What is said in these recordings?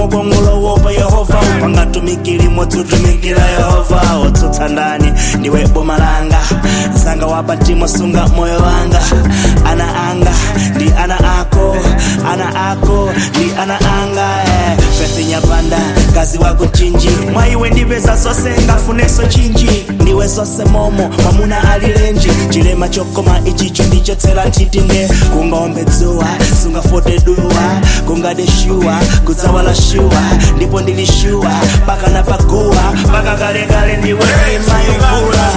kongolowopa yehova upangatumikilimo tutumikira yehova otsutsa ndani ndiwe boma langa zanga wapatimo sunga moyo wanga ana anga ndi ana ako ana ako ndi ana anga eh. fethi nyapanda kazi wako chinji mwaiwe ndipeza zose ngafuneso chinji ndiwe zose momo mwamuna alilenji chilema chokoma ichicho ndichotsera ntitinde kungaombe dzuwa sungafote duwa kungadeshuwa kudzawala shuwa ndipo ndilishuwa pakana paguwa paka kalekale ndiwe imayivula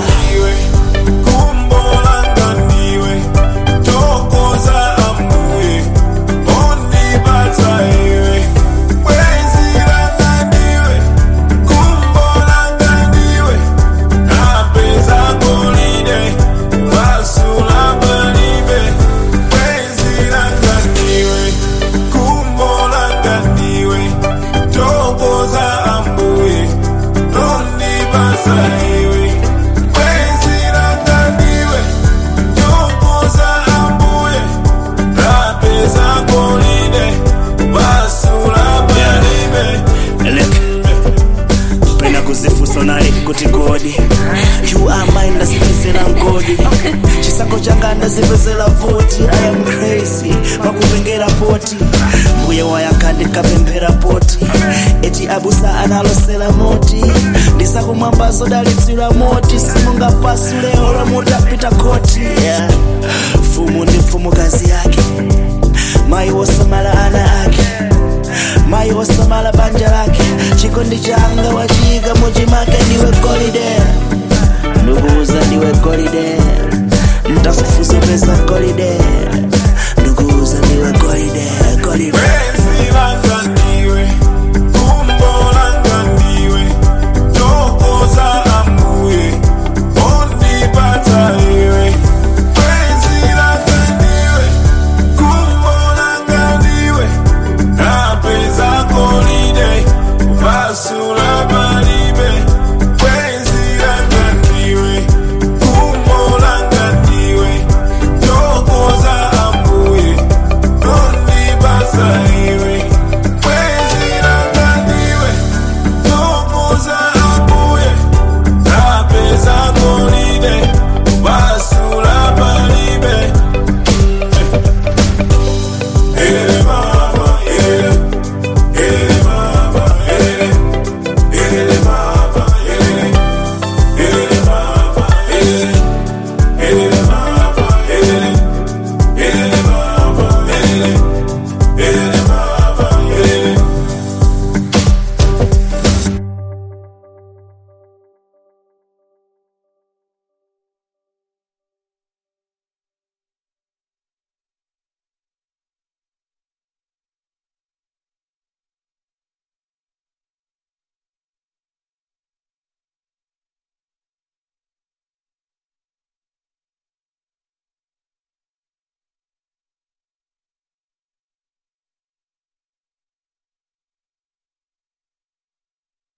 Saiwe, wezira ndiwe, tokoza ambuye, rapeza kolide, basula balibe. Eleke pena kuzifusa nali kuti kodi you are mine ndazipezera mgodi chisako changa ndazipezera voti i am crazy makupengera poti mbuye wayanga ndikapemphera poti eti abusa analosera moti ndisakumwambazo dalitsira moti simungapasule ora mutapita koti yeah. fumu ndi mfumukazi yake mayi wosamala ana ake mayi wosamala banja lake chikondi changa wachika muchimake ndiwe golide ndikuuza ndiwe golide